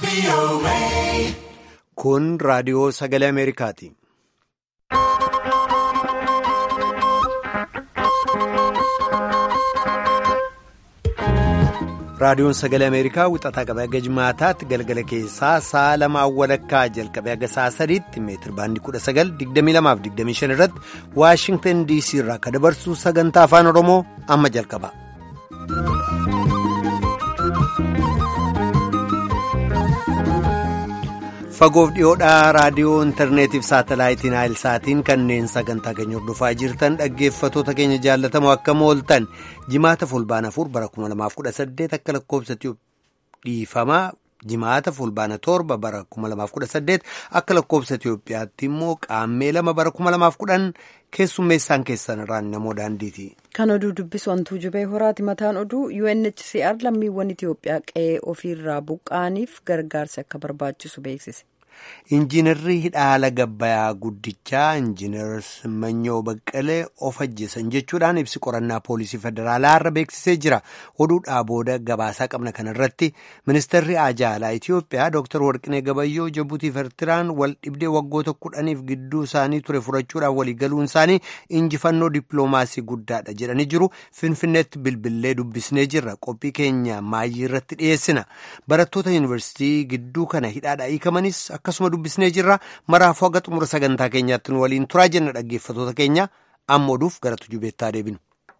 Kun raadiyoo sagalee Ameerikaati. Raadiyoon sagalee Ameerikaa wixataa qabee haga jimaataatti galgala keessaa sa'a lamaan walakkaa jalqabee haga sa'a sadiitti meetir baandii 19,2225 irratti Waashingtan DC irraa akka dabarsu sagantaa afaan Oromoo amma jalqaba. Fagoof dhiyoodhaa raadiyoo intarneetiif saatalaayitiin saatiin kanneen sagantaa keenya hordofaa jirtan dhaggeeffatoota keenya jaallatamoo akkam ooltan jimaata fulbaana afur bara 2018 akka lakkoobsa dhiifamaa jimaata fulbaana torba bara 2018 akka lakkoobsa Itiyoophiyaatti immoo qaammee lama bara 2010 keessummeessaan keessan irraan namoo daandiiti. Kan oduu dubbisu hantuu jubee horaati mataan oduu UNHCR lammiiwwan Itiyoophiyaa qe'ee ofiirraa buqqa'aniif gargaarsi akka barbaachisu beeksise. Injiinarri hidhaala gabbayaa guddichaa injiinar Simanyoo Baqqalee of ajjeesan jechuudhaan ibsi qorannaa poolisii federaalaa irra beeksisee jira. Oduudhaa booda gabaasaa qabna kanarratti ministeerri ajaalaa Itiyoophiyaa Dr. Warqinee Gabayyoo Jabuutiif Eertiraan wal dhibdee waggoota kudhaniif gidduu isaanii ture furachuudhaan waliigaluun isaanii injifannoo dippiloomaasii guddaadha jedhanii jiru. Finfinneetti bilbilee dubbisnee jirra. Qophii keenya maayii irratti dhiyeessina. Barattoota yuunivarsiitii gidduu kana hidhaadhaa hiikamanis akkasuma dubbisnee jirra maraafuu haga xumura sagantaa keenyaatti nu waliin turaa jenna dhaggeeffatoota keenya amma oduuf gara tujubeettaa deebinu.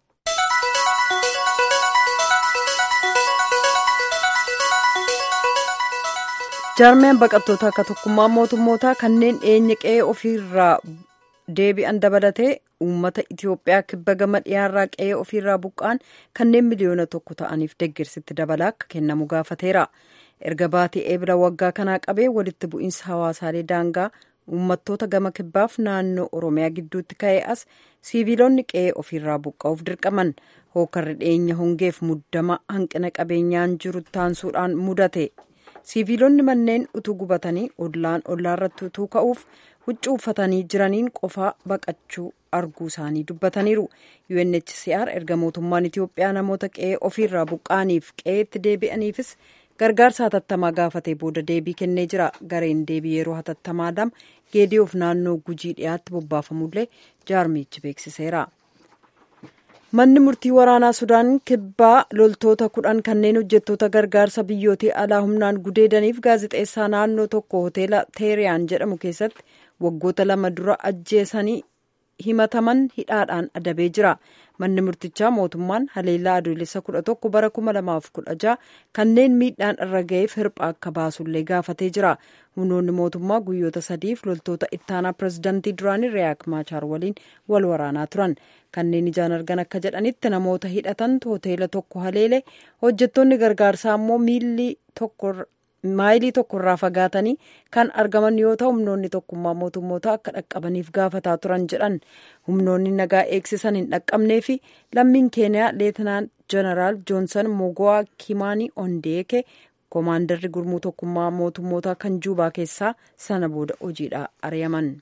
jaarmeen baqattoota akka tokkummaa mootummootaa kanneen dhiyeenya qe'ee ofiirraa deebi'an dabalatee uummata itiyoophiyaa kibba gama dhiyaarraa qe'ee ofiirraa buqqaan kanneen miliyoona tokko ta'aniif deeggarsitti dabalaa akka kennamu gaafateera. erga baatii eebila waggaa kanaa qabee walitti bu'iinsa hawaasaalee daangaa uummattoota gama kibbaaf naannoo oromiyaa gidduutti ka'ee as siiviilonni qe'ee ofiirraa buqqa'uuf dirqaman hookarri dhiyeenya hongeef muddama hanqina qabeenyaan jiru taansuudhaan mudate siiviilonni manneen utuu gubatanii ollaan ollaarratti utuu ka'uuf huccuu uffatanii jiraniin qofaa baqachuu arguu isaanii dubbataniiru UNHCR erga mootummaan Itiyoophiyaa namoota qe'ee ofiirraa buqqa'aniif qe'eetti deebi'aniifis gargaarsa hatattamaa gaafatee booda deebii kennee jira gareen deebii yeroo hatattamaa lama geediyoof naannoo gujii dhiyaatti bobbaafamullee jaarmichi beeksiseera. manni murtii waraanaa sudaan kibbaa loltoota kudhan kanneen hojjettoota gargaarsa biyyootii alaa humnaan gudeedaniif gaazixeessaa naannoo tokko hoteela teeriyaan jedhamu keessatti waggoota lama dura ajjeesanii himataman hidhaadhaan adabee jira. manni murtichaa mootummaan haleellaa adoolessa kudha tokko bara kuma lamaaf kudha jaha kanneen miidhaan irra ga'eef hirpha akka baasullee gaafatee jira humnoonni mootummaa guyyoota sadiif loltoota ittaanaa pirezidantii duraanii riyaak maachaar waliin wal waraanaa turan kanneen ijaan argan akka jedhanitti namoota hidhatantu hoteela tokko haleele hojjettoonni gargaarsaa immoo miilli tokko maayilii tokkorraa fagaatanii kan argaman yoo ta'u humnoonni tokkummaa mootummoota akka dhaqqabaniif gaafataa turan jedhan humnoonni nagaa eegsisan hin dhaqqabnee fi lammiin keeniyaa leetinaan jeneraal joonsan mogo'aa kimaanii ondeeke koomaandarri gurmuu tokkummaa mootummoota kan juubaa keessaa sana booda hojiidha ari'aman.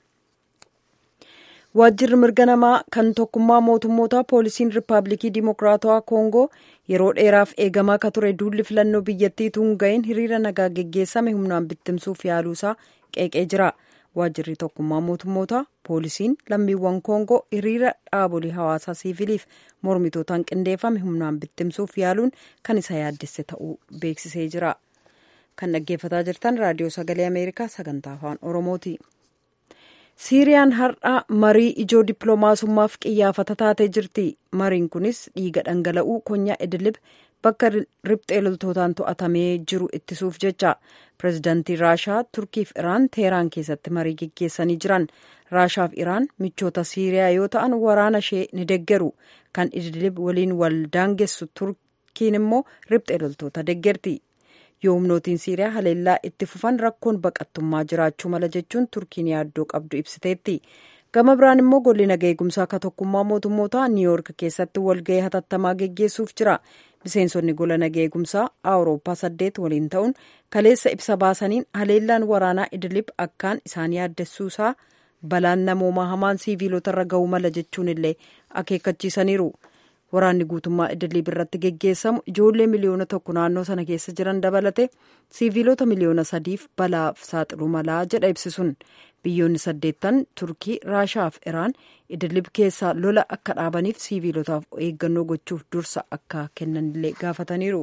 waajjirri mirga namaa kan tokkummaa mootummoota poolisiin riippaabilikii dimokiraatawaa koongoo yeroo dheeraaf eegamaa akka ture duulli filannoo biyyattii tuun ga'een hiriira nagaa geggeessame humnaan bittimsuuf yaaluusaa qeeqee jira waajjirri tokkummaa mootummoota poolisiin lammiiwwan koongoo hiriira dhaabolee hawaasaa siiviliif mormitootaan qindeeffame humnaan bittimsuuf yaaluun kan isa yaaddesse ta'uu beeksisee jira kan dhaggeeffataa jirtan raadiyoo sagalee ameerikaa sagantaa afaan oromooti. siiriyaan har'a marii ijoo dippiloomaasummaaf qiyyaafata taatee jirti mariin kunis dhiiga dhangala'uu konyaa idilib bakka riphxee loltootaan to'atamee jiru ittisuuf jecha pireezidantii raashaa turkiif iraan teeraan keessatti marii geggeessanii jiran raashaaf iraan michoota siiriyaa yoo ta'an waraana ishee ni deggeru kan idilib waliin wal daangessu turkiin immoo riphxee loltoota deggerti yoo humnootiin siiriyaa haleellaa itti fufan rakkoon baqattummaa jiraachuu mala jechuun turkiin yaaddoo qabdu ibsiteetti gama biraan immoo golli nagaa eegumsaa akka tokkummaa mootummoota niiyoork keessatti walga'ii hatattamaa geggeessuuf jira miseensonni gola nagaa eegumsaa awurooppaa saddeet waliin ta'uun kaleessa ibsa baasaniin haleellaan waraanaa idilib akkaan isaan yaaddessuusaa balaan namoomaa hamaan siiviilota irra ga'uu mala jechuun illee akeekkachiisaniiru waraanni guutummaa idilii birratti geggeessamu ijoollee miliyoona tokko naannoo sana keessa jiran dabalate siiviilota miliyoona sadiif balaaf saaxiluu malaa jedha ibsisuun biyyoonni saddeettan turkii raashaa fi iraan idilib keessaa lola akka dhaabaniif siiviilotaaf eeggannoo gochuuf dursa akka kennanillee gaafataniiru.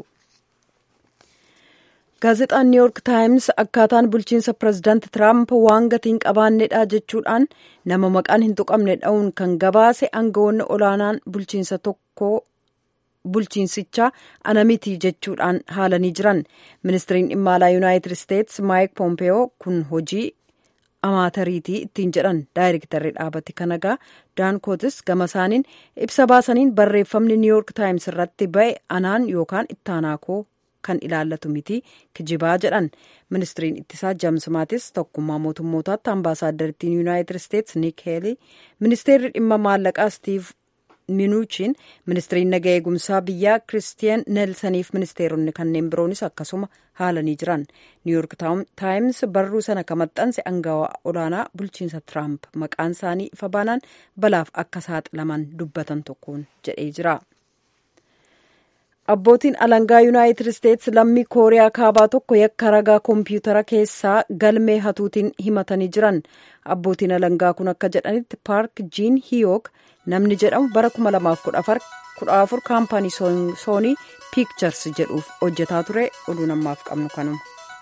gaazexaan niw yoork taayims akkaataan bulchiinsa pirezidaanti tiraamp waan gatiin qabaannedha jechuudhaan nama maqaan hin tuqamne dha'uun kan gabaase aangawoonni olaanaan bulchiinsa tokko bulchiinsichaa ana miti jechuudhaan haalanii jiran ministiriin dhimma alaa yuunaayitid isteets maayik poompeyoo kun hojii amaatariitii ittiin jedhan daayirektarri dhaabati kanagaa daan kootis gama isaaniin ibsa baasaniin barreeffamni niw yoork taayims irratti ba'e anaan yookaan ittaanaa koo kan ilaallatu miti kijibaa jedhan ministiriin ittisaa james maatis tokkummaa mootummootaatti ambaasaaddariittiin yuunaayitid isteets nik heelii ministeerri dhimma maallaqaa stiiv minuuchiin ministiriin naga eegumsaa biyyaa kiristiyan neelsaniif ministeeronni kanneen biroonis akkasuma haalanii jiran niwyoork taayims barruu sana kan maxxanse angawaa olaanaa bulchiinsa tiraamp maqaan isaanii ifa baanaan balaaf akka saaxilaman dubbatan tokkoon jedhee jira. abbootiin alangaa yuunaayitid isteets lammii kooriyaa kaabaa tokko yakka ragaa koompiyutara keessaa galmee hatuutiin himatanii jiran abbootiin alangaa kun akka jedhanitti paark jiin hiyook namni jedhamu bara 2014 kaampaanii soonii piikchars jedhuuf hojjetaa ture oduu namaaf qabnu kanuma.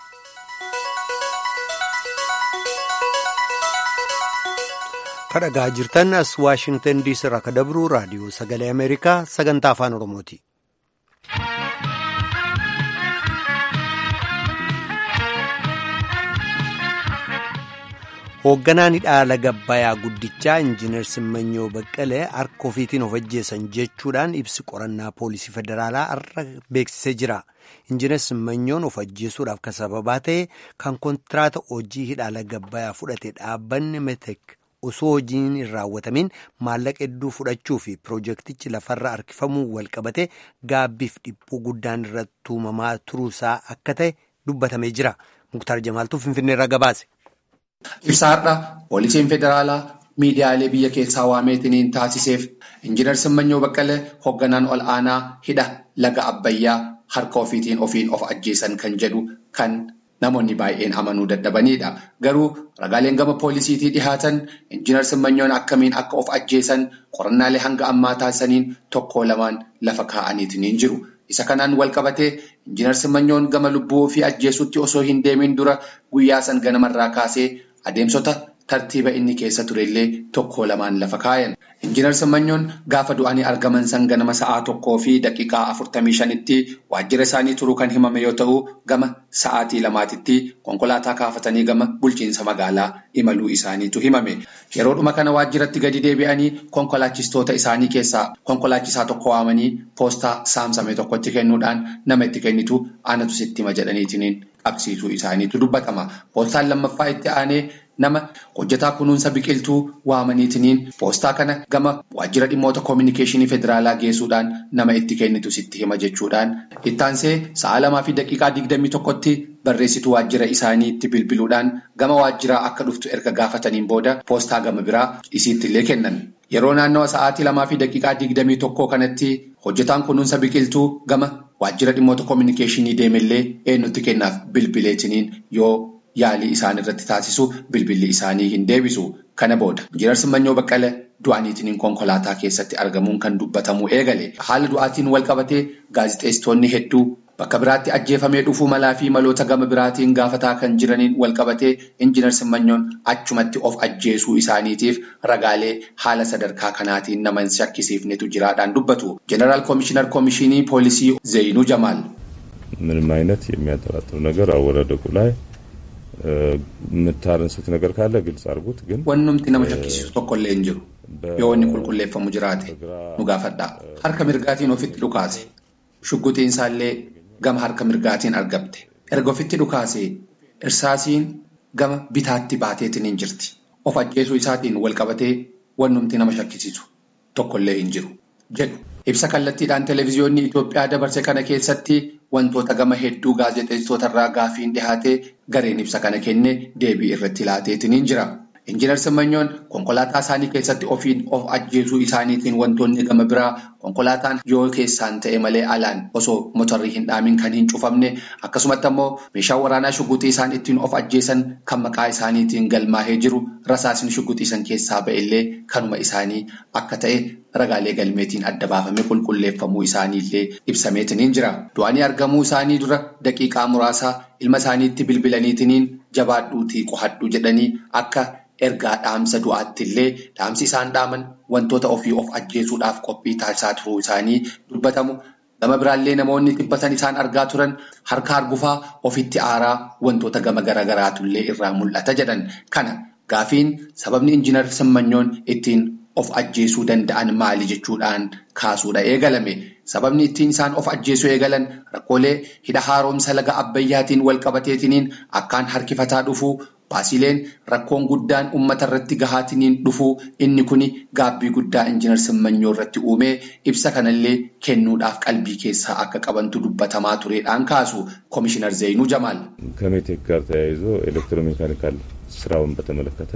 kadhagaa jirtan as waashingtan diisii irraa kan dabru raadiyoo sagalee ameerikaa sagantaa afaan oromooti. hoogganaan hidhaala gabbayaa guddichaa injiinar simmanyoo baqqalee harka ofiitiin of ajjeesan jechuudhaan ibsi qorannaa poolisii federaalaa har'a beeksisee jira injiinar simmanyoon of ajjeesuudhaaf kan sababaa ta'e kan kontiraata hojii hidhaala gabbayaa fudhate dhaabbanni metek osoo hojiin hin raawwatamin maallaqa hedduu fudhachuu fi piroojeektichi lafarra harkifamuu walqabate gaabbiif dhiphuu guddaan irratti uumamaa turuusaa akka ta'e dubbatamee jira muktaar jamaaltuu finfinneerraa gabaase. Ibsa har'a poolisiin federaalaa miidiyaalee biyya keessaa waameetiniin taasiseef injiinar Simmanyoo Baqqalee hoogganaan ol aanaa hidha laga Abbayyaa harka ofiitiin ofiin of ajjeesan kan jedhu kan namoonni baay'een amanuu dadhabanidha. Garuu ragaaleen gama poolisiitii dhihaatan injiinar Simmanyoon akkamiin akka of ajjeesan qorannaalee hanga ammaa taasisaniin tokko lamaan lafa kaa'aniitiin jiru. Isa kanaan wal qabatee injiinar Simanyoon gama lubbuu ofii ajjeesutti osoo hin deemin dura guyyaa san ganamarraa kaasee adeemsota tartiiba inni keessa turellee tokko lamaan lafa kaayan. Injiinar Simanyoon gaafa du'anii argaman san ganama sa'aa tokkoo fi daqiiqaa afurtamii shanitti waajjira isaanii turuu kan himame yoo ta'u gama sa'aatii lamaatitti konkolaataa kaafatanii gama bulchiinsa magaalaa imaluu isaaniitu himame. Yeroodhuma kana waajjiratti gadi deebi'anii konkolaachistoota isaanii keessaa konkolaachisaa tokko waamanii poostaa saamsame tokkotti kennuudhaan nama itti kennitu aanatu sitti hima jedhaniitiin qabsiisuu isaaniitu dubbatama. Poostaan lammaffaa itti aanee nama hojjetaa kunuunsa biqiltuu waamaniitiin poostaa kana gama waajjira dhimmoota koominikeeshinii federaalaa geessuudhaan nama itti kennitu sitti hima jechuudhaan ittaansee sa'a lamaa fi daqiiqaa digdamii tokkotti barreessituu waajjira isaaniitti bilbiluudhaan gama waajjiraa akka dhuftu erga gaafataniin booda poostaa gama biraa isiittillee kennan. Yeroo naannawa sa'aatii lamaa fi daqiiqaa digdamii tokkoo kanatti hojjetaan kunuunsa biqiltuu gama waajjira dhimmoota koominikeeshinii deemellee eenyutti kennaaf bilbileetiniin yoo yaalii isaan irratti taasisu bilbilli isaanii hin deebisu. Kana booda injiinar Simmanyoo Baqqalee du'aniitiin konkolaataa keessatti argamuun kan dubbatamu eegale. Haala du'aatiin wal qabatee gaazixeessitoonni hedduu bakka biraatti ajjeefamee dhufuu malaa fi maloota gama biraatiin gaafataa kan jiraniin wal qabatee injiinar Simmanyoon achumatti of ajjeesuu isaaniitiif ragaalee haala sadarkaa kanaatiin nama hin shakkisiifnetu jiraadhaan dubbatu. Jeneraal Koomishinar Koomishinii Poolisii Zeyinuu Jamaal. ምንም አይነት የሚያጠራጥር ነገር አወዳደቁ ላይ የምታነሱት ነገር ካለ ግልጽ አድርጉት። ግን Wannumti nama shakkisiisu tokkollee hin jiru. Yoo inni qulqulleeffamu jiraate nu gaafadhaa. Harka mirgaatiin ofitti dhukaase. Shugguxiin isaallee gama harka mirgaatiin argamte. Erga ofitti dhukaase irsaasiin gama bitaatti baateetiin hin jirti. Of ajjeesuu isaatiin wal qabatee wannumti nama shakkisiisu tokkollee hin jiru jedhu. Ibsa kallattiidhaan televezyiyoonni Itoophiyaa dabarse kana keessatti wantoota gama hedduu gaazexeessitoota irraa gaafiin dhihaatee gareen ibsa kana kenne deebii irratti laateetiin jira. Injiinar Simmanyoon konkolaataa isaanii keessatti ofiin of ajjeesuu isaaniitiin wantoonni gama biraa konkolaataan yoo keessaan ta'e malee alaan osoo motorrii hin dhaamin kan hin cufamne akkasumatti ammoo meeshaa waraanaa shuguxii isaan ittiin of ajjeesan kan maqaa isaaniitiin galmaahee jiru rasaasni shuguxii san keessaa ba'ellee kanuma isaanii akka ta'e ragaalee galmeetiin adda baafamee qulqulleeffamuu isaaniillee ibsameetiniin jira. Du'anii argamuu isaanii dura daqiiqaa muraasaa ilma isaaniitti bilbilaniitiniin jabaadhuutii qohadhu jedhanii akka ergaa dhaamsa du'aatti illee dhaamsi isaan dhaaman wantoota ofii of ajjeesuudhaaf qophii taasisaa turuu isaanii dubbatamu. Gama biraallee namoonni dhibbatan isaan argaa turan harka argufaa ofitti aaraa wantoota gama garaagaraatullee irraa mul'ata jedhan. Kana gaafiin sababni injiinar Simmanyoon ittiin of ajjeesuu danda'an maali jechuudhaan kaasuudha eegalame. Sababni ittiin isaan of ajjeesuu eegalan rakkoolee hidha haaromsa laga abbayyaatiin wal qabateetiniin akkaan harkifataa dhufuu baasileen rakkoon guddaan uummata irratti gahaatiniin dhufuu inni kuni gaabbii guddaa injiinar Simmanyoo irratti uumee ibsa kanallee kennuudhaaf qalbii keessaa akka qabantu dubbatamaa tureedhaan kaasu Komishinar Zeenuu Jamaal. ከሜቴክ ጋር ተያይዞ ኤሌክትሮሜካኒካል ስራውን በተመለከተ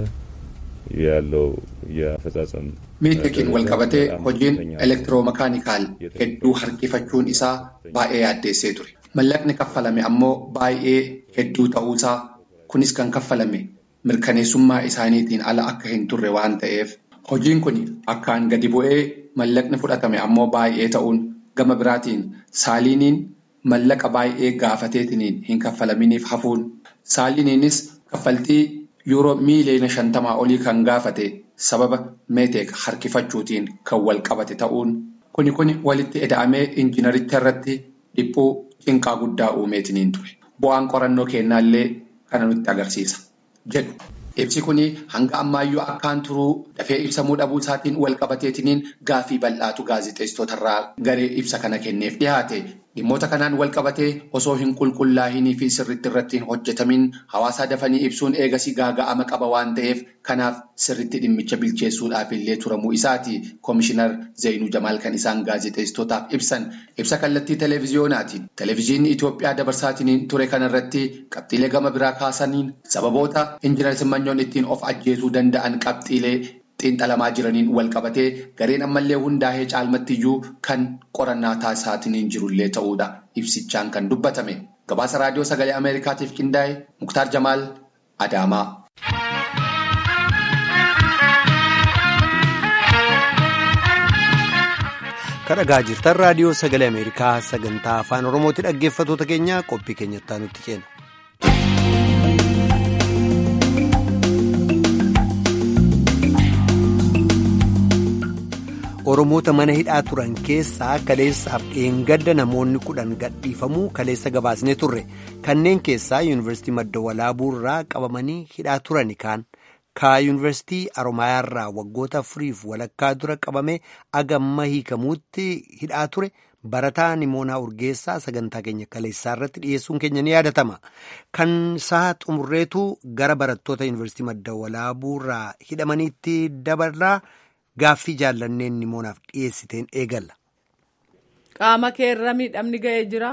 ያለው የአፈጻጸም Meetekiin wal qabatee hojiin elektiroomakaanikal hedduu harkifachuun isaa baay'ee yaaddeessee ture. Mallaqni kaffalame ammoo baay'ee hedduu ta'uusaa kunis kan kaffalame mirkaneessummaa isaaniitiin ala akka hin turre waan ta'eef hojiin kun akkaan gadi bu'ee mallaqni fudhatame ammoo baay'ee ta'uun gama biraatiin saaliiniin mallaqa baay'ee gaafateetiniin hin kaffalaminiif hafuun saaliiniinis kaffaltii yuuroo miiliyoona shantamaa olii kan gaafate sababa meeteek harkifachuutiin kan wal qabate ta'uun kuni kuni walitti ida'amee injiinaricha irratti dhiphuu cinqaa guddaa uumeetiniin ture. Bu'aan qorannoo kennaallee kana nutti agarsiisa jedhu. Ibsi kuni hanga ammaayyuu akkaan turuu dafee ibsamuu dhabuu isaatiin wal qabateetiniin gaafii bal'aatu gaazexeessitootarraa garee ibsa kana kenneef dhiyaate. Dhimmoota kanaan wal qabatee osoo hin qulqullaa'inii fi sirriitti irratti hin hojjetamin hawaasaa dafanii ibsuun eegasii gaaga'ama qaba waan ta'eef kanaaf sirriitti dhimmicha bilcheessuudhaaf illee turamuu isaati. Komishinar Zeenuu Jamaal kan isaan gaazexeessitootaaf ibsan ibsa kallattii televiziyoonaatiin televiziyoonni Itoophiyaa dabarsaatiin ture kanarratti qabxiilee gama biraa kaasaniin sababoota injiinar Simanyoon ittiin of ajjeesuu danda'an qabxiilee xiinxalamaa jiraniin wal qabatee gareen ammallee hundaa'ee caalmattiyyuu kan qorannaa taasisaatiin jirullee ta'uudha ibsichaan kan dubbatame gabaasa raadiyoo sagalee ameerikaatiif qindaa'e muktaar jamaal adaamaa. kadhagaa jirtan raadiyoo sagalee ameerikaa sagantaa afaan oromooti dhaggeeffatoota keenya qophii keenyattaa nutti ceena. oromoota mana hidhaa turan keessaa kaleessaaf dheengadda namoonni kudhan gadhiifamuu kaleessa gabaasnee turre kanneen keessaa yuunivarsiitii madda walaabuu irraa qabamanii hidhaa turani kaan kaa yuunivarsiitii aromayaarraa waggoota afuriif walakkaa dura qabamee agamma hiikamuutti hidhaa ture barataa nimoonaa urgeessaa sagantaa keenya kaleessaa irratti dhiyeessuun keenya ni yaadatama kan isaa xumurreetu gara barattoota yuunivarsiitii madda walaabuu irraa hidhamaniitti dabarraa. Gaaffii jaallanneen nimoonaaf dhiyeessiteen eegalla. Qaama kee irra miidhamni ga'ee jira?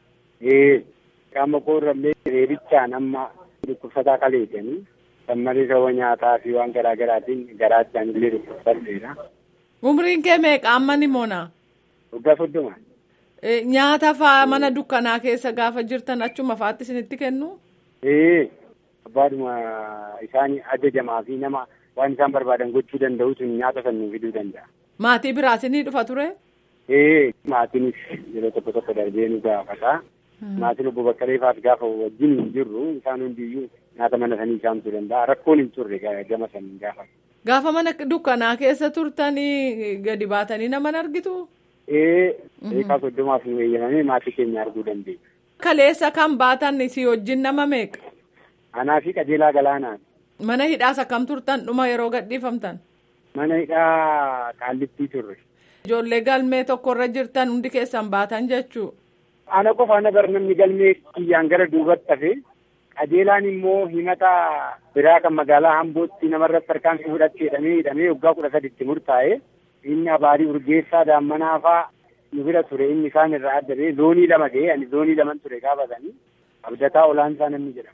Ee qaama koo irrallee reebichaan amma dhukkubsataa kaleessanii sammarii saba nyaataa fi waan garaa garaatiin garaachaan illee dhukkubsadheera. Umriin kee meeqa amma nimoonaa? Waggaa soddoma. Nyaata fa'aa mana dukkanaa keessa gaafa jirtan achuma fa'aatti isinitti kennu? Ee abbaadhuma isaan ajajamaa fi nama. waan isaan barbaadan gochuu danda'u sun nyaata sannuu fiduu danda'a. Maatii biraas ni dhufa ture? Ee maatiinis yeroo tokko tokko darbee nu gaafata. Maatiin obbo Baqqalee fa'aas gaafa wajjin hin jirru isaan hundiyyuu nyaata mana sanii isaamtuu danda'a. Rakkoon hin turre gama saniin gaafa. Gaafa mana dukkanaa keessa turtanii gadi baatanii nama argitu? Ee eegaa soddomaaf nu eeyyamamee maatii keenya arguu dandeenya. Kaleessa kan baatan si wajjin nama meeqa? Anaa fi qajeelaa galaanaan. Mana hidhaas akkam turtan dhuma yeroo gadhiifamtan? Mana hidhaa qaallittii turre. Ijoollee galmee tokkorra jirtan hundi keessan baatan jechuu. Ana qofa ana bar namni galmee kiyyaan gara duubatti hafe qajeelaan immoo himata biraa kan magaalaa Hambootti namarratti tarkaanfii fudhachuu jedhamee hidhamee waggaa kudha saditti murtaa'e inni abaarii urgeessaa daammanaa fa'aa nu bira ture inni isaan irraa adda ba'e zoonii lama ga'e ani zoonii laman ture gaafatanii abdataa olaansaa namni jedhama.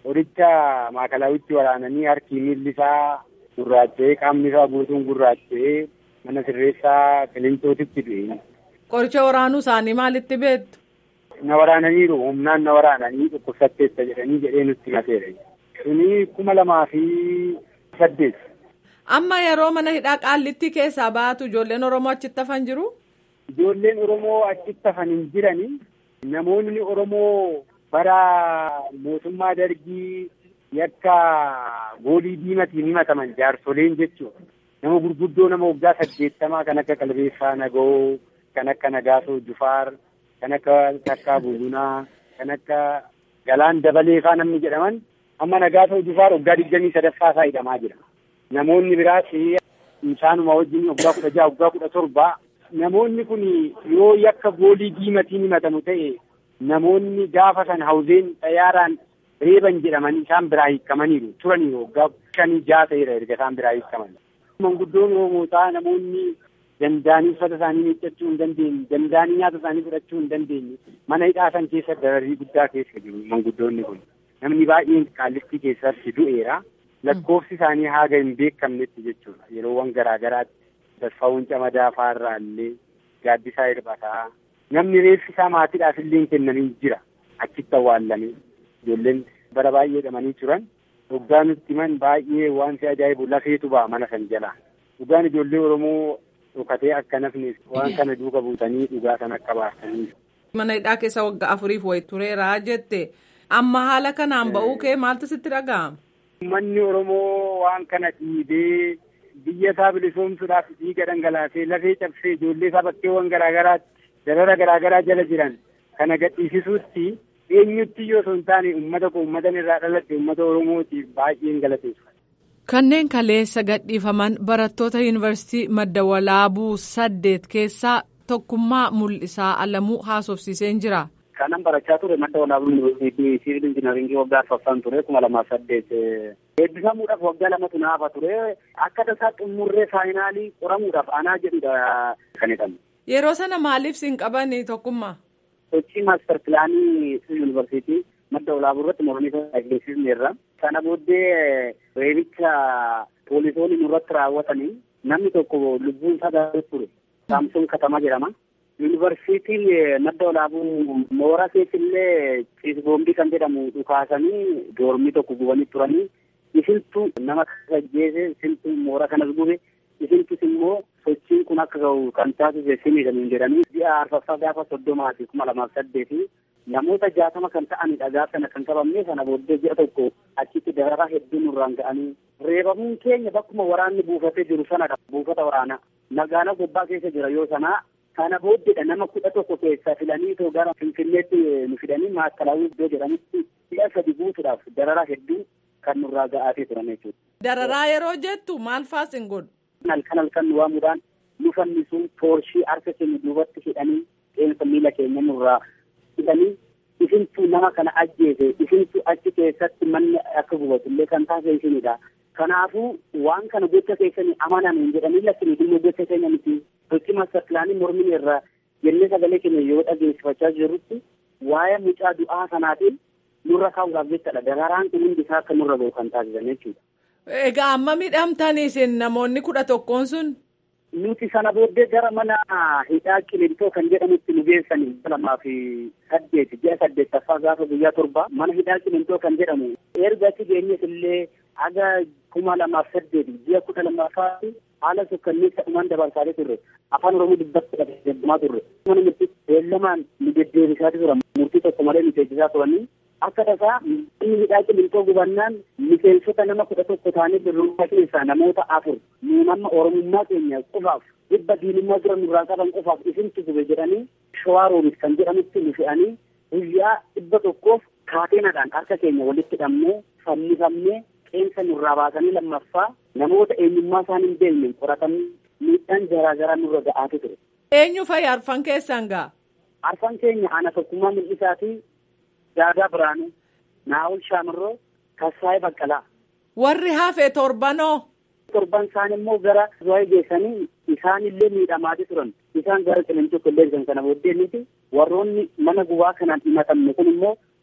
horicha maakalawitti waraananii harki miilli isaa gurraacha'ee qaamni isaa guutuun gurraacha'ee mana sirreessaa qilintootitti du'e. Qoricha waraanuu isaanii maalitti beektu? Na waraananiiru humnaan na waraananii dhukkubsatteessa jedhanii jedhee nutti himateera. Suni kuma lamaa fi saddeet. Amma yeroo mana hidhaa qaallitti keessaa baatu ijoolleen Oromoo achitti hafan jiru? Ijoolleen Oromoo achitti hafan hin jirani. Namoonni Oromoo bara mootummaa dargii yakka goolii diimatiin himataman jaarsoleen jechuudha. Nama gurguddoo nama waggaa saddeettamaa kan akka Qalbeessaa Nagoo, kan akka Nagaasoo Jufaar, kan akka Takkaa Bulunaa, kan akka Galaan Dabalee faa namni jedhaman amma Nagaasoo Jufaar waggaa digdamii sadaffaa isaa hidhamaa jira. Namoonni biraas isaanuma wajjin waggaa kudha jaha waggaa kudha torba namoonni kun yoo yakka goolii diimatiin himatamu ta'e namoonni gaafa san hawzeen xayyaaraan reeban jedhamanii isaan biraa hiikamaniiru turaniiru waggaa shanii jaha ta'eera erga isaan biraa hiikaman. Manguddoon Oromootaa namoonni danda'anii uffata isaanii miiccachuu hin dandeenye danda'anii nyaata isaanii fudhachuu hin dandeenye mana hidhaa san keessa dararii guddaa keessa jiru manguddoonni kun namni baay'een qaallitti keessatti du'eera. lakkoofsi isaanii haga hin beekamnetti jechuudha yeroowwan garaa garaatti tasfaawwan camadaa faarraa illee gaaddisaa hirbataa namni reeffi isaa maatiidhaaf illee kennanii jira achitti awwaallamee ijoolleen bara baay'ee hidhamanii turan dhugaa nutti himan baay'ee wanti ajaa'ibu lafeetu ba'a mana san jalaa dhugaan ijoollee oromoo dhokatee akka nafni waan kana duuka buutanii dhugaa san akka baasanii. mana hidhaa keessa waggaa afuriif wayi tureera jette amma haala kanaan ba'uu kee maaltu sitti dhaga'ama. Uummanni Oromoo waan kana dhiibee biyya isaa bilisoomsuudhaaf dhiiga dhangalaasee lafee cabsee ijoollee isaa bakkeewwan garaa garaatti darara garaa garaa jala jiran kana gadhiisisuutti eenyutti yoo osoo hin taane uummata koo uummatan irraa dhalatte uummata Oromootiif baay'een galateeffata. Kanneen kaleessa gadhiifaman barattoota yuunivarsiitii madda walaabuu saddeet keessaa tokkummaa mul'isaa alamuu haasofsiiseen jira. kanan barachaa ture madda walaabuu yuunivarsiitii siivil injinaringii waggaa arfaffaan ture kuma lamaaf saddeet eebbifamuudhaaf waggaa lamatu naafa ture akka tasaa xumurree faayinaalii qoramuudhaaf anaa jedhudha kan jedhamu. Yeroo sana maaliif siin qabani tokkummaa? Sochii maaster pilaanii yuunivarsiitii madda walaabuu irratti mormii agarsiisneerra. Sana booddee reebicha poolisoonni nurratti raawwatanii namni tokko lubbuun isaa gaafate ture. Saamsoon Katamaa jedhama. yuunivarsiitiin madda walaabuu moora keessillee ciisboombii kan jedhamu dhukaasanii doormii tokko gubanii turanii isintu nama ajjeese isintu moora kanas gube isintus immoo sochiin kun akka ga'u kan taasise sinidhamin jedhanii ji'a arfaffaa gaafa soddomaa fi kuma lamaaf saddeeti namoota jaatama kan ta'anidha gaafa sana kan qabamne sana booddee ji'a tokko achitti dararaa hedduu nurraan ga'anii reebamuun keenya bakkuma waraanni buufatee jiru sanadha buufata waraanaa magaalaa gobbaa keessa jira yoo sanaa kana booddeedha nama kudha tokko keessaa filanii itoo gara finfinneetti nu fidanii maakalaawii iddoo jedhamutti si'a sadi guutuudhaaf dararaa hedduu kan nurraa ga'aatee turan jechuudha. Dararaa yeroo jettu maal faas hin godhu? Halkan halkan nu waamuudhaan nu fannisuun toorshii harka keenya duubatti hidhanii qeensa miila keenya nurraa hidhanii isintu nama kana ajjeese isintu achi keessatti manni akka gubatu illee kan taasise isinidha. Kanaafuu waan kana gocha keessanii amanan hin jedhanii lakkini dhimma gocha keenya miti. Sochii maaster pilaanii mormii irraa jennee sagalee keenya yoo dhageessifachaa jirrutti waa'ee mucaa du'aa sanaatiin nurra kaa'uudhaaf jechaadha. Dararaan kun hundi isaa akka nurra ga'u kan taasisan jechuudha. Egaa amma miidhamtanii isin namoonni kudha tokkoon sun? Nuti sana booddee gara mana hidhaa qilintoo kan jedhamutti nu geessanii lamaa fi saddeet ji'a saddeettaffaa gaafa guyyaa torba mana hidhaa qilintoo kan jedhamu erga achi geenyes illee aga kuma lamaaf saddeet ji'a kudha lammaffaatti haala sukkanneessa dhumaan dabarsaalee turre afaan oromoo dubbatti deddeebimaa turre mana murtii beellamaan nu deddeebisaati turan murtii tokko malee nu teessisaa turanii akka tasaa inni hidhaa qilintoo gubannaan miseensota nama kudha tokko ta'anii birrummaa keessaa namoota afur nu nama oromummaa keenya qofaaf dhibba diinummaa jiran nurraa qaban qofaaf isintu gube jedhanii shawaa roomis kan jedhamutti nu fe'anii guyyaa dhibba tokkoof kaateenadhaan harka keenya walitti hidhamnee fannifamnee qeensa nurraa baasanii lammaffaa namoota eenyummaa isaanii hin beekne qoratanii miidhaan garaa garaa nurra ga'aatu ture. Eenyu fa'i arfan keessan gaa? Arfan keenya ana tokkummaa mul'isaa fi Daadaa Biraanuu, Naa'ol Shaamirroo, Kassaayee Baqqalaa. Warri hafe torbanoo? Torban isaan immoo gara Zuwaayee geessanii isaanillee miidhamaati turan. Isaan gara qilintoo kolleessan kana booddee miti warroonni mana gubaa kanaan himatamne kun immoo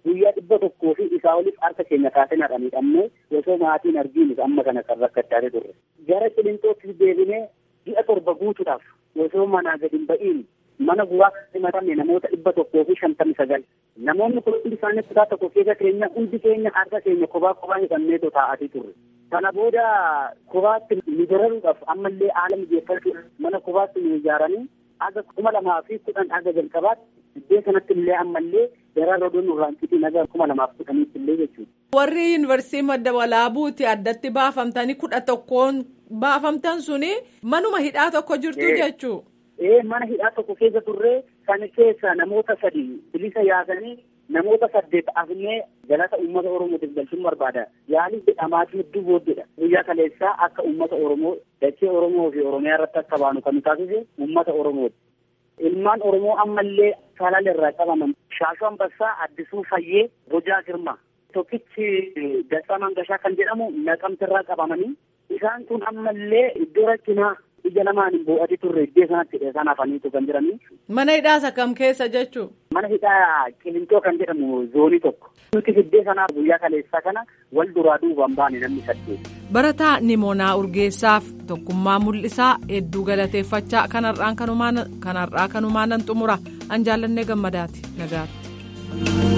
guyyaa dhibba tokkoo fi isaa oliif harka keenya kaasee nadha miidhamnee osoo maatiin argiinu amma kana kan rakkachaa turre. Gara qilintootti deebinee ji'a torba guutuudhaaf osoo manaa gadi hin ba'iin mana guraa himatame namoota dhibba tokkoo fi shantamii sagal. Namoonni kun hundi isaanii kutaa tokko keessa keenya hundi keenya harka keenya kophaa kophaa hidhannee taa'atii turre. Kana booda kophaatti nu bararuudhaaf ammallee haala mijeeffachuu mana kophaatti nu ijaaranii aga kuma lamaa fi kudhan aga jalqabaatti iddoo sanatti illee ammallee garaa rodoon nurraan citii naga kuma lamaaf kudhaniitti illee jechuudha. Warri yuunivarsiitii madda walaabuuti addatti baafamtanii kudha tokkoon baafamtan suni manuma hidhaa tokko jirtu jechuu. Ee mana hidhaa tokko keessa turree kan keessa namoota sadi bilisa yaasanii namoota saddeet afnee galata uummata oromootiif galchuun barbaada yaalii jedhamaatii hedduu booddeedha guyyaa kaleessaa akka uummata oromoo dachee oromoo fi oromiyaa irratti akka baanu kan taasise uummata oromooti. Ilmaan oromoo ammallee salal irraa qabaman shaashuu ambassaa addisuu fayyee bojaa girma tokkichi dastaa mangashaa kan jedhamu naqamtirraa qabamanii isaan kun ammallee iddoo rakkinaa ija lamaan boo'ati turre iddoo sanatti isaan hafaniitu kan jiranii. Mana hidhaas akkam keessa jechuu? Mana hidhaa qilintoo kan jedhamu zoonii tokko. Nuti iddoo sanaa guyyaa kaleessaa kana wal duraa duubaan baane namni saddeet. Barataa Nimoonaa Urgeessaaf tokkummaa mul'isaa hedduu galateeffachaa kanarraan kanarraa kanumaanan xumura an jaallannee gammadaati nagaatti.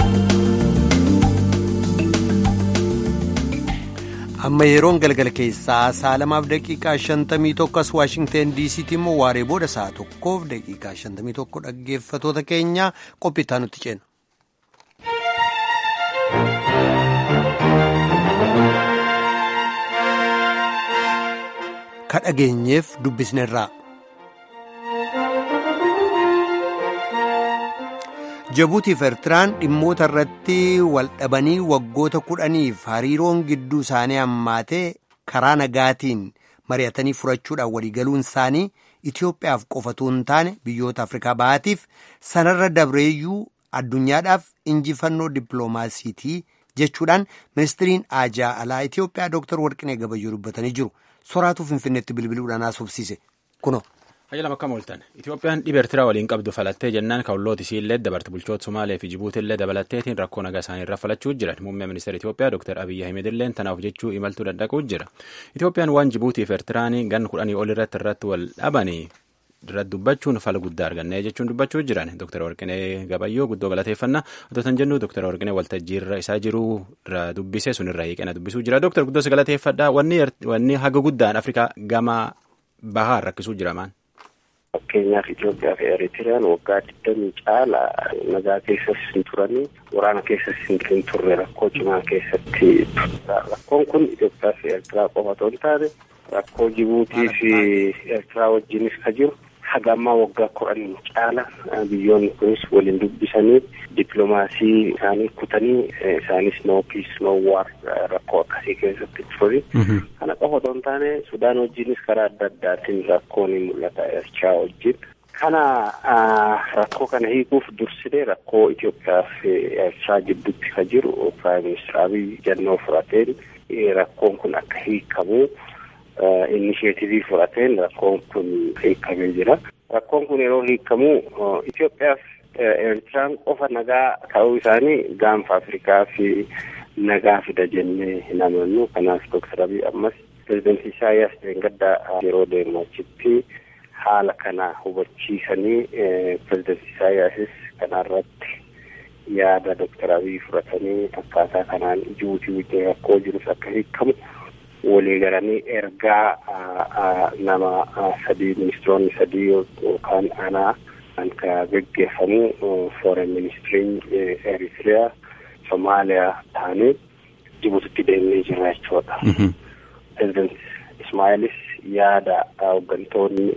amma yeroon galgala keessaa sa'a lamaaf daqiiqaa shantamii tokko as waashingteen diisiitti immoo waaree booda sa'a tokkoof daqiiqaa shantamii tokko dhaggeeffatoota keenya qophiitaa nutti ceena. ka dhageenyeef dubbisnerraa. Jabuutiif Eertiraan dhimmoota irratti wal dhabanii waggoota kudhaniif hariiroon gidduu isaanii hammaatee karaa nagaatiin mari'atanii furachuudhaan waliigaluun isaanii Itoophiyaaf qofatu hin taane biyyoota Afrikaa bahaatiif sanarra dabreeyyuu addunyaadhaaf injifannoo dippiloomaasiitii jechuudhaan ministiriin aajaa alaa Itoophiyaa Dr. Warqinee Gabayyoo dubbatanii jiru. Soraatu Finfinneetti bilbiluudhaan haasofsiise. Kunoo. Hayyalam akkam ooltan Itoophiyaan dhiba Eertiraa waliin qabdu falattee jennaan ka'ullooti isiillee dabarte bulchoota Somaalee fi Jibuutii illee dabalatteetiin rakkoo nagaa isaanii irra falachuu jiran muummee ministeera Itoophiyaa Dr. Abiyyi Ahmed illee tanaaf jechuu imaltuu danda'uu jira. Itoophiyaan waan Jibuutii fi Eertiraan gan kudhanii ol irratti irratti wal dhabanii irratti dubbachuun fala guddaa argannee jechuun dubbachuu jiran Dr. Warqinee Gabayyoo guddoo galateeffannaa otoo jennu Dr. Warqinee waltajjii irra isaa jiru irra dubbise sun irra hiiqena dubbisuu jira. Dr. Guddoos galateeffadhaa wanni haga guddaan Afrikaa gama bahaa rakkisuu jira maan. Fakkeenyaaf Itoophiyaa fi Eritiriyaan waggaa digdamii caala nagaa keessas hin turanii waraana keessas hin turre rakkoo cimaa keessatti rakkoon kun Itoophiyaa fi Ertiraa qofa otoo hin taane rakkoo Jibuutii fi Ertiraa wajjinis ka jiru haga ammaa waggaa kudhanii caala biyyoonni kunis waliin dubbisanii dippiloomaasii isaanii kutanii isaanis no piis no waar rakkoo akkasii keessatti turani. Kana qofa otoo hin taane Sudaan wajjinis karaa adda addaatiin rakkoon ni mul'ata Ertiraa wajjin. Kana rakkoo kana hiikuuf dursidee rakkoo Itoophiyaa fi Ertiraa gidduutti ka jiru Piraayim Minister Abiy jannoo fudhateen rakkoon kun akka hiikamu inisheetivii fudhateen rakkoon kun hiikamee jira. Rakkoon kun yeroo hiikamu Itoophiyaaf Eertiraan qofa nagaa ta'uu isaanii gaanfa Afrikaa fi nagaa fida jennee hin amannu. Kanaaf Dooktar Abiy ammas pirezidaantii Isaayyaas Deengaddaa yeroo deemu achitti haala kana hubachiisanii pirezidaantii Isaayyaasis kanarratti yaada Dooktar Abiy fudhatanii akkaataa kanaan Jibuutii wajjin rakkoo jirus akka hiikamu walii galanii ergaa nama sadii ministiroonni sadii yookaan anaa kan ka geggeeffamu foreign ministiriin Eritiriyaa Somaaliyaa taanee Jibuutitti deemnee jira jechuudha. President Ismaa'ilis yaada hooggantoonni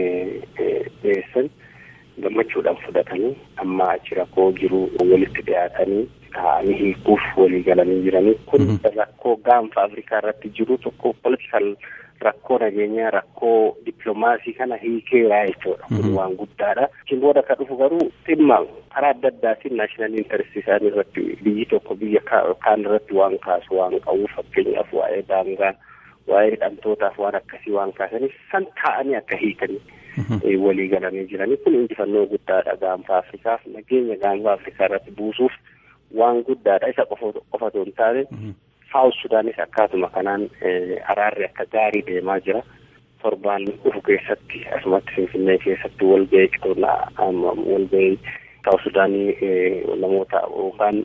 dhiyeessan gammachuudhaan fudhatanii amma achi rakkoo jiru walitti dhiyaatanii taa'anii hiikuuf walii galanii jiranii kun rakkoo gaanfa Afrikaa irratti jiru tokko politikal rakkoo nageenyaa rakkoo dippiloomaasii kana hiikeeraa jechuudha kun waan guddaadha. Isin booda ka dhufu garuu dhimma karaa adda addaatiin naashinaal intaresti isaanii irratti biyyi tokko biyya kaan irratti waan kaasu waan qabu fakkeenyaaf waa'ee daangaa waa'ee hidhamtootaaf waan akkasii waan kaasaniif san taa'anii akka hiikanii. walii galanii jiranii kun injifannoo guddaadha gaanfa Afrikaaf nageenya gaanfa Afrikaa irratti buusuuf waan guddaadha isa qofatu hin taane saawus sudaanis akkaatuma kanaan araarri akka gaarii deemaa jira torbaan dhufu keessatti asumatti finfinnee keessatti walgahii qonnaa walgahii saawus sudaanii namoota yookaan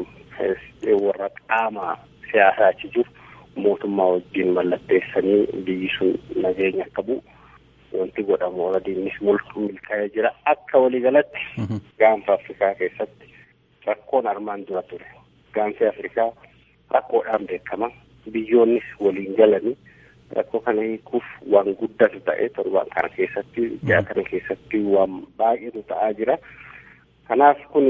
warra qaama siyaasaa achi jiru mootummaa wajjin mallatteessanii biyyi sun nageenya akka bu'u wanti godhamu oradiinis milkaa'ee jira akka waliigalatti gaanfa afrikaa keessatti rakkoon armaan dura ture gaanfi afrikaa rakkoodhaan beekama biyyoonnis waliin galanii rakkoo kana hiikuuf waan guddatu ta'e torbaan kana keessatti ji'a kana keessatti waan baay'eetu ta'aa jira kanaaf kun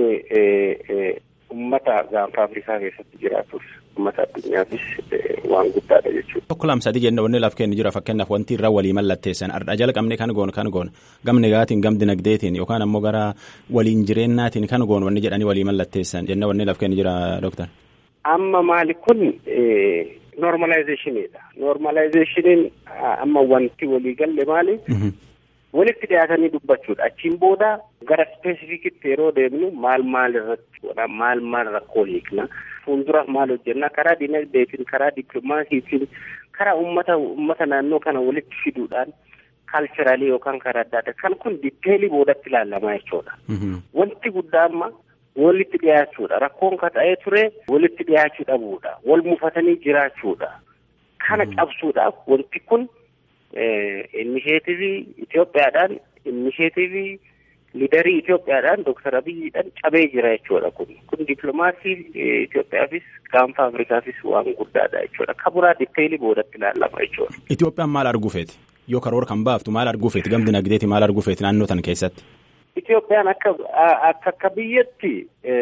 ummata gaanfa afrikaa keessatti jiraatus ummata addunyaafis waan guddaadha jechuudha. Tokko lamsadii jenna wanni laaf kenni jira fakkeenyaaf wanti irra walii mallatteessan ardha jala qabne kan goon kan goon gamni gaatiin gamdi nagdeetiin yookaan ammoo gara waliin jireennaatiin kan goon wanni jedhanii walii mallatteessan jenna wanni laaf kenni jira dooktar. Amma maali kun normalizationidha. Normalizationiin amma wanti walii galle maali? walitti dhiyaatanii dubbachuudha achiin booda gara spesifikitti yeroo deemnu maal maal irratti godha maal maal rakkoo hiikna fuuldura maal hojjenna karaa dinagdeetiin karaa dippiloomaasiitiin karaa ummata ummata naannoo kana walitti fiduudhaan kaalcheraalii yookaan karaa adda addaa kan kun ditteelii boodatti ilaalamaa jechuudha. Wanti guddaa amma walitti dhiyaachuudha rakkoon ka ta'ee ture walitti dhiyaachuu dhabuudha wal mufatanii jiraachuudha kana cabsuudhaaf wanti kun. innisheetivii Itoophiyaadhaan innisheetivii liidarii Itoophiyaadhaan Dooktar Abiyyiidhaan cabee jira jechuudha kun kun dippiloomaasii Itoophiyaafis gaanfa Afrikaafis waan guddaadha jechuudha kaburaa ditteelii boodatti ilaalama jechuudha. Itoophiyaan maal arguufeeti yoo karoora kan baaftu maal arguufeeti gamdi nagdeeti maal arguufeeti naannoo tan keessatti. Itoophiyaan akka akka akka biyyatti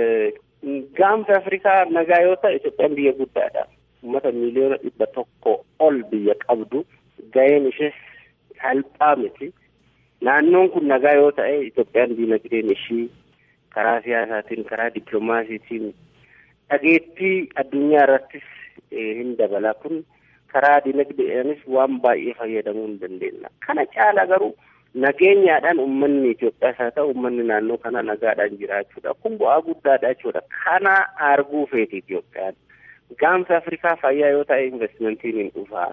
gaanfa Afrikaa nagaa yoo ta'e Itoophiyaan biyya guddaadha uummata miiliyoona dhibba tokko ol biyya qabdu. Ga'een ishee salphaa miti. Naannoon kun nagaa yoo ta'e Itoophiyaan diinagdeen ishii karaa siyaasaatiin karaa dippiloomaasiitiin dhageettii addunyaa irrattis hin dabala. Kun karaa diinagdeedhaanis waan baay'ee fayyadamuu hin dandeenya. Kana caala garuu nageenyaadhaan uummanni Itoophiyaas haa ta'u uummanni naannoo kana nagaadhaan jiraachuudha. Kun bu'aa guddaadha jechuudha. Kana arguu feeti Itoophiyaan. Gaanfa Afrikaa fayyaa yoo ta'e investimentiin hin dhufaa.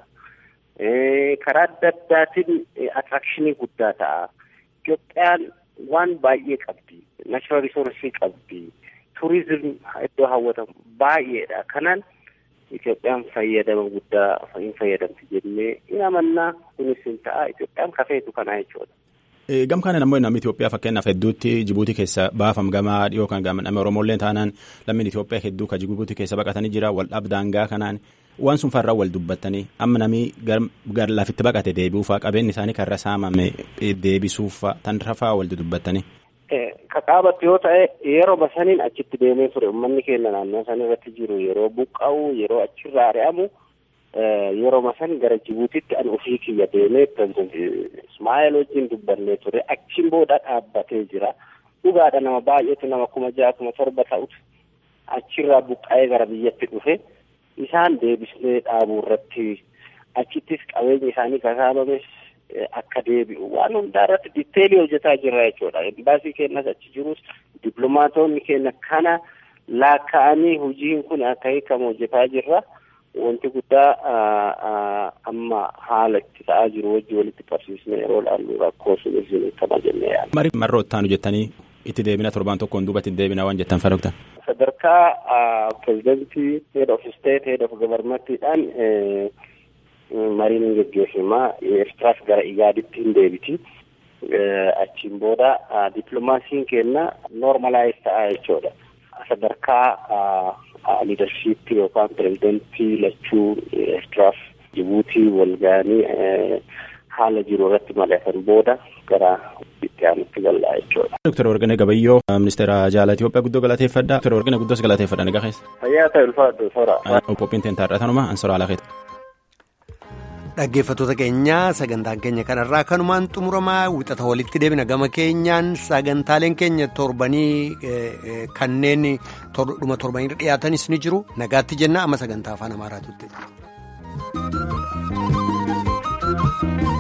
karaa adda addaatiin attrakshinii guddaa ta'a. Itoophiyaan waan baay'ee qabdi. Naashinaal risoorsii qabdi. Turizim iddoo hawwatamu baay'eedha. Kanaan Itoophiyaan fayyadama guddaa hin fayyadamti jennee hin amannaa kunis hin ta'a. Itoophiyaan kafeetu kanaa jechuudha. Gam kanan ammoo namni Itoophiyaa fakkeenyaaf hedduutti Jibuutii keessa baafam gamaa dhiyoo kan gaaman nama Oromolleen taanaan lammiin Itoophiyaa hedduu kan Jibuutii keessa baqatanii jira wal dhabdaangaa kanaan waan sun farraa wal dubbattanii amma namni gar lafitti baqate deebi'uufaa qabeenyi isaanii karra saamame deebisuufaa tan rafaa wal dubbattanii. Kaqaabatti yoo ta'e yeroo basaniin achitti deemee ture uummanni keenya naannoo san irratti jiru yeroo buqqa'u yeroo achirraa ari'amu yeroo masan gara Jibuutitti an ofii kiyya deemee pireezidenti Ismaa'eel wajjin dubbannee ture achiin booda dhaabbatee jira. Dhugaadha nama baay'eetu nama kuma ja'a kuma torba ta'utu achirraa buqqa'ee gara biyyatti dhufe isaan deebisnee dhaabuu irratti achittis qabeenyi isaanii kasaabames akka deebi'u waan hundaa irratti ditteelii hojjetaa jirra jechuudha. Embaasii keenyas achi jirus dippiloomaatonni keenya kana laakka'anii hojiin kun akka hiikamu hojjetaa jirra. Wanti guddaa amma haala itti ta'aa jiru wajji walitti qabsiisnee yeroo ilaallu rakkoo sunis kama jennee yaadda. Marii marroo ittaanu jettanii itti deebina torbaan tokkoon duubatti itti deebina waan jettan fadoktan. Sadarkaa pirezidantii head of state head of governmentidhaan mariin hin geggeeffamaa Eertiraas gara Igaaditti hin deebiti. Achiin booda dippiloomaasiin keenya noormalaayiz ta'aa jechuudha. Sadarkaa liidarshiippii yookaan pirezidantii lachuu Eertiraaf Jibuutii wal ga'anii haala jiru irratti mari'atan booda gara itti aanutti gallaa jechuudha. Dooktar Warqinee Gabayyoo ministeera jaalaa Itoophiyaa guddoo galateeffadha. Dooktar Warqinee guddoos galateeffadha nagaa keessa. Fayyaa ta'e ulfaadhu soora. Qophiin teentaa tanuma ansora alaa keessa. Dhaggeeffattoota keenya sagantaan keenya kanarraa kanumaan xumuramaa wixata walitti deebina gama keenyaan sagantaaleen keenya torbanii kanneen dhuma torbanii dhiyaatanis ni jiru nagaatti jenna amma sagantaa afaan amaaraatutti.